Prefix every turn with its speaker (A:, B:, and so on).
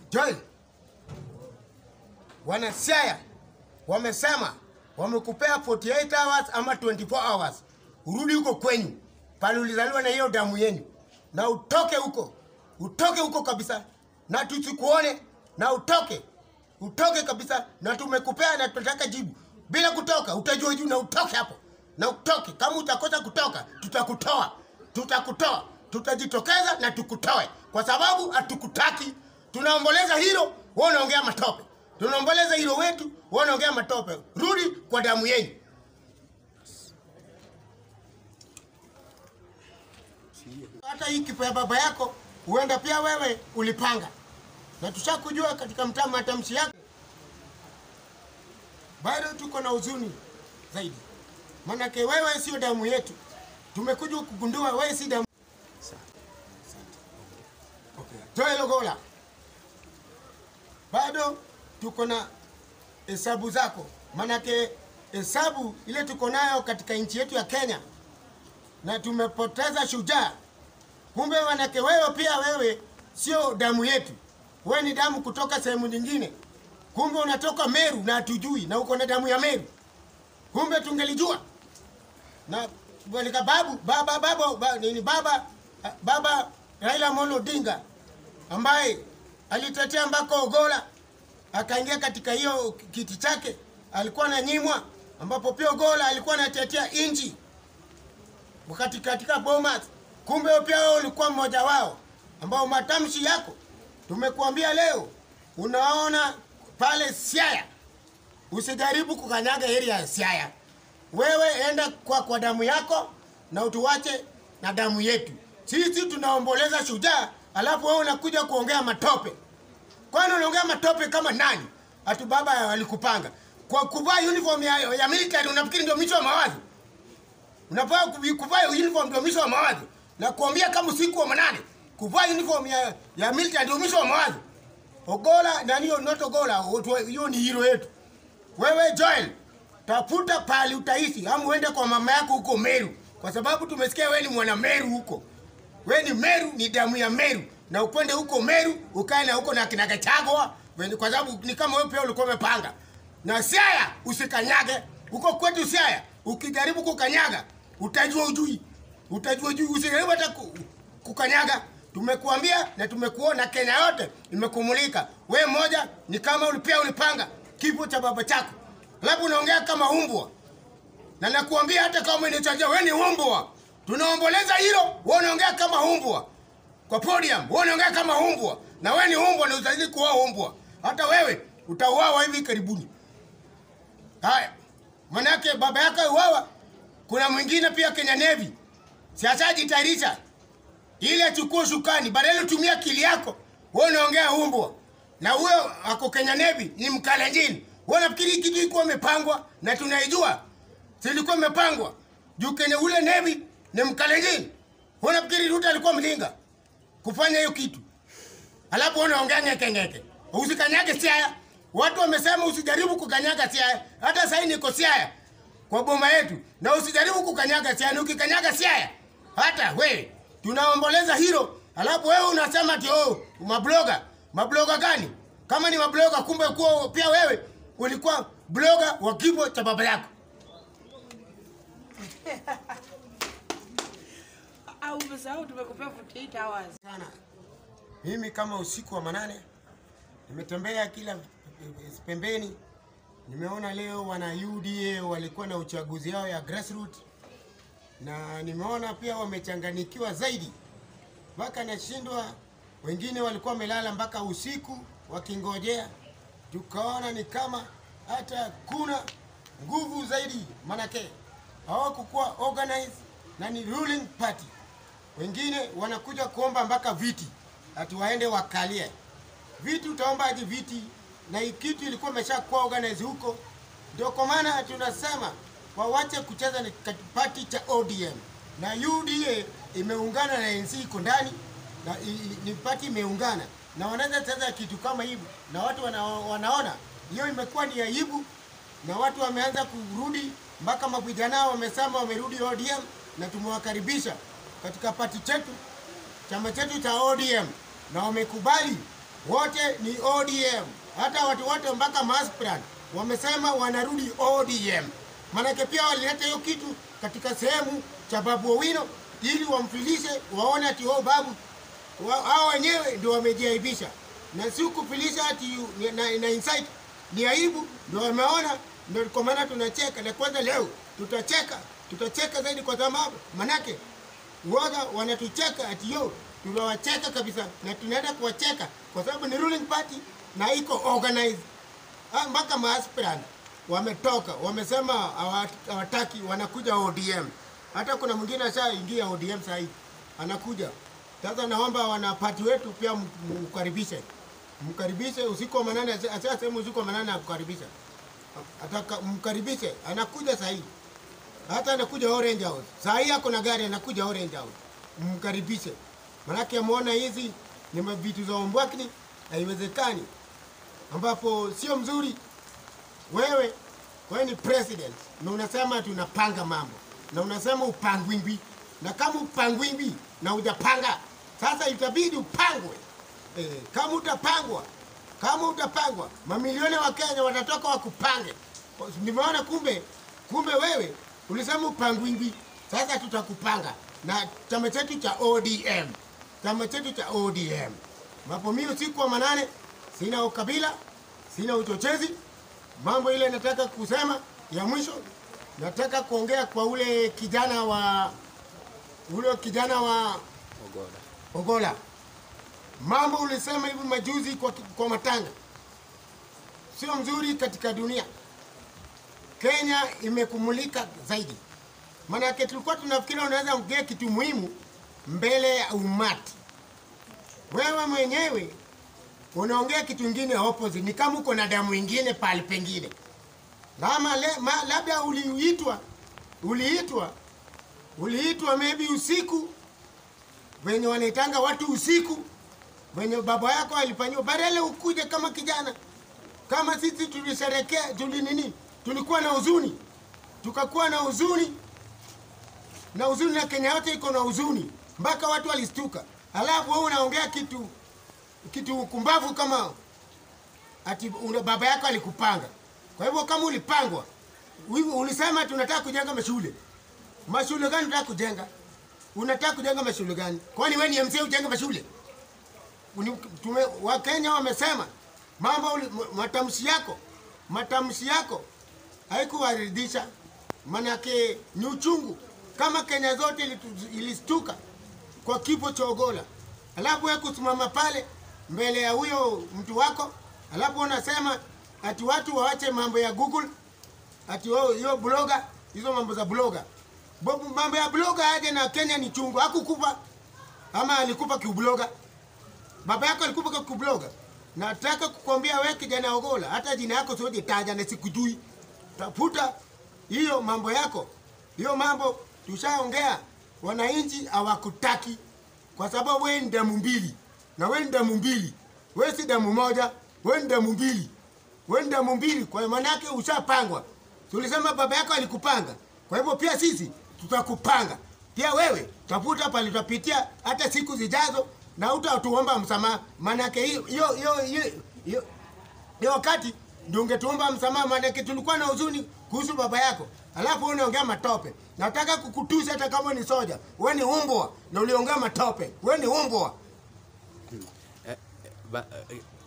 A: Joel, wana Siaya wamesema wamekupea 48 hours ama 24 hours urudi huko kwenyu pale ulizaliwa na hiyo damu yenu, na utoke huko, utoke huko kabisa, na tusikuone, na utoke, utoke kabisa, na tumekupea na tunataka jibu. Bila kutoka utajua juu, na utoke hapo, na utoke. Kama utakosa kutoka, tutakutoa, tutakutoa, tutajitokeza na tukutoe, kwa sababu hatukutaki. Tunaomboleza hilo, wewe unaongea matope. Tunaomboleza hilo wetu, wewe unaongea matope. Rudi kwa damu yenu. hata hii kifo ya baba yako huenda pia wewe ulipanga, na tushakujua katika mtaa matamshi yako. Bado tuko na huzuni zaidi, manake wewe sio damu yetu. Tumekuja kugundua wewe si damu. Okay. Joel Ogola, bado tuko na hesabu zako, manake hesabu ile tuko nayo katika nchi yetu ya Kenya, na tumepoteza shujaa Kumbe wanake wewe pia wewe sio damu yetu, wewe ni damu kutoka sehemu nyingine. Kumbe unatoka Meru na hatujui, na uko na damu ya Meru. Kumbe tungelijua. Na walika babu baba baba ba, nini baba baba Raila Amolo Odinga ambaye alitetea mpaka Ogola akaingia katika hiyo kiti chake, alikuwa na nyimwa, ambapo pia Ogola alikuwa anatetea inji wakati katika Bomas Kumbe pia wewe ulikuwa mmoja wao ambao matamshi yako tumekuambia leo. Unaona pale Siaya, usijaribu kukanyaga area ya Siaya. Wewe enda kwa, kwa damu yako na utuwache na damu yetu. Sisi tunaomboleza shujaa, alafu wewe unakuja kuongea matope. Kwani unaongea matope kama nani? Atu baba alikupanga kwa kuvaa uniform ya, ya military. Unafikiri ndio mwisho wa mawazo? Unafaa kuvaa uniform ndio mwisho wa mawazo? na kuambia kama usiku wa manane kuvaa uniform ya, ya military ndio mwisho wa mawazo. Ogola nani hiyo not Ogola, hiyo ni hero yetu. Wewe Joel, tafuta pali utaishi, ama uende kwa mama yako huko Meru, kwa sababu tumesikia wewe ni mwana Meru huko. Wewe ni Meru, ni damu ya Meru, na upende huko Meru ukae na huko na kina Gachagua, kwa sababu ni kama wewe pia ulikuwa umepanga. Na Siaya usikanyage huko kwetu Siaya, ukijaribu kukanyaga utajua ujui utajua juu, usijaribu hata kukanyaga. Tumekuambia na tumekuona, Kenya yote imekumulika. We moja ni kama ulipia ulipanga kifo cha baba chako, labda unaongea kama umbwa, na nakuambia hata kama umenichajia we ni umbwa. Tunaomboleza hilo, wewe unaongea kama umbwa kwa podium, wewe unaongea kama umbwa, na we ni umbwa na utazidi kuwa umbwa. Hata wewe utauawa hivi karibuni. Haya, manake baba yako uawa, kuna mwingine pia Kenya Navy sasa jitayarisha ili achukue shukani, badala utumia akili yako. Wewe unaongea umbwa, na huyo ako Kenya Navy ni mkalenjini. Wewe unafikiri hii kitu ilikuwa imepangwa na tunaijua? Si ilikuwa imepangwa juu Kenya ule Navy ni mkalenjini. Wewe unafikiri Ruto alikuwa mlinga kufanya hiyo kitu? Alafu wewe unaongea ngeke ngeke, usikanyage Siaya. Watu wamesema usijaribu kukanyaga Siaya. Hata sasa niko Siaya kwa boma yetu, na usijaribu kukanyaga Siaya. Ukikanyaga Siaya hata we tunaomboleza hilo, alafu wewe unasema ati oh, mabloga. Mabloga gani? Kama ni mabloga, kumbe kuwa pia wewe ulikuwa bloga wa kifo cha baba yako.
B: Au umesahau tumekupea 48 hours.
A: Sana mimi kama usiku wa manane nimetembea kila pembeni, nimeona leo wana UDA walikuwa na uchaguzi yao ya grassroots na nimeona pia wamechanganikiwa zaidi, mpaka nashindwa. Wengine walikuwa wamelala mpaka usiku wakingojea, tukaona ni kama hata kuna nguvu zaidi, manake hawakukuwa organized na ni ruling party. Wengine wanakuja kuomba mpaka viti, ati waende wakalie viti. Utaomba aje viti na hii kitu ilikuwa imeshakuwa organized huko? Ndio kwa maana tunasema wawache kucheza na party cha ODM na UDA imeungana na NC iko ndani na i- i- ni party imeungana na wanaweza cheza kitu kama hivi, na watu wana, wanaona hiyo imekuwa ni aibu, na watu wameanza kurudi mpaka mavijana wamesema wamerudi ODM, na tumewakaribisha katika party chetu chama chetu cha ODM, na wamekubali wote ni ODM. Hata watu wote mpaka Maspran wamesema wanarudi ODM, maanake pia walileta hiyo kitu katika sehemu cha Babu Owino ili wamfilishe, waone ati oh, babu wa- hao wenyewe ndio wamejiaibisha, na si kufilisha ati ni- na, na insight ni aibu, ndio wameona, ndio kwa maana tunacheka. Na kwanza leo tutacheka, tutacheka zaidi kwa sababu manake waga wanatucheka ati yo, tunawacheka kabisa, na tunaenda kuwacheka kwa sababu ni ruling party na iko organized. Ah, mpaka maaspirant wametoka wamesema hawa- hawataki, wanakuja ODM. Hata kuna mwingine ashaingia ODM sasa hivi anakuja sasa. Naomba wanapati wetu pia m- m- mkaribishe, mkaribishe usiku wa manane, asema usiku wa manane akukaribisha, ataka mkaribishe, anakuja sasa hivi hata anakuja Orange House. Saa hii ako na gari anakuja Orange House. Mkaribishe. Manake ameona hizi ni vitu za ombwakni, haiwezekani. Ambapo sio mzuri wewe wewe ni president na unasema tunapanga mambo na unasema upangwingwi, na kama upangwingwi na hujapanga, sasa itabidi upangwe. E, kama utapangwa kama utapangwa, mamilioni wa Kenya watatoka wakupange. Nimeona kumbe kumbe wewe ulisema upangwingwi, sasa tutakupanga na chama chetu cha ODM, chama chetu cha ODM. Ambapo mimi usiku wa manane sina ukabila, sina uchochezi. Mambo ile nataka kusema ya mwisho, nataka kuongea kwa ule kijana wa ule kijana wa Ogola. Mambo ulisema hivi majuzi kwa, kwa matanga sio mzuri katika dunia. Kenya imekumulika zaidi, maanake tulikuwa tunafikiri unaweza ongea kitu muhimu mbele ya umati. Wewe mwenyewe unaongea kitu ingine opposite, ni kama uko na damu ingine pale pengine, kama le, ma, labda uliitwa uliitwa uliitwa maybe usiku wenye wanaitanga watu usiku wenye baba yako alifanyiwa, badala ukuje kama kijana kama sisi tulisherekea, tuli nini, tulikuwa na huzuni, tukakuwa na huzuni na huzuni, na Kenya yote iko na huzuni, mpaka watu walistuka. Alafu wewe unaongea kitu kitu kumbavu kama ati una, baba yako alikupanga. Kwa hivyo kama ulipangwa, uli- ulisema tunataka kujenga mashule. Mashule gani unataka kujenga? Unataka kujenga mashule gani? Kwani wewe ni MCA ujenge mashule? Uni- tume, Wakenya wamesema mambo uli- ma- matamshi yako matamshi yako haikuwaridhisha, manake ni uchungu. Kama Kenya zote ilitu- ilistuka kwa kifo cha Ogola, alafu wewe kusimama pale mbele ya huyo mtu wako, alafu unasema ati watu waache mambo ya Google, ati wao- hiyo bloga, hizo mambo za bloga. Bo- Mambo ya bloga aje na Kenya ni chungu. Hakukufa ama alikufa kiubloga? Baba yako alikufa kwa kubloga. Nataka kukwambia wewe kijana Ogola, hata jina yako siwezi taja na sikujui. Tafuta hiyo mambo yako, hiyo mambo tushaongea. Wananchi hawakutaki kwa sababu wewe ni damu mbili, na wewe ni damu mbili. Wewe si damu moja, wewe ni damu mbili, wewe ni damu mbili. Kwa maana yake ushapangwa. Tulisema baba yako alikupanga, kwa hivyo pia sisi tutakupanga pia wewe. Tafuta pale tutapitia hata siku zijazo, na utatuomba msamaha, maanake hiyo hiyo hiyo hiyo- hiyo hiyo wakati ndio ungetuomba msamaha, maanake tulikuwa na huzuni kuhusu baba yako, alafu wewe unaongea matope. Nataka kukutusi hata kama ni soja, wewe ni umbwa na uliongea matope, wewe ni umbwa.
C: Eh, eh, ba- eh,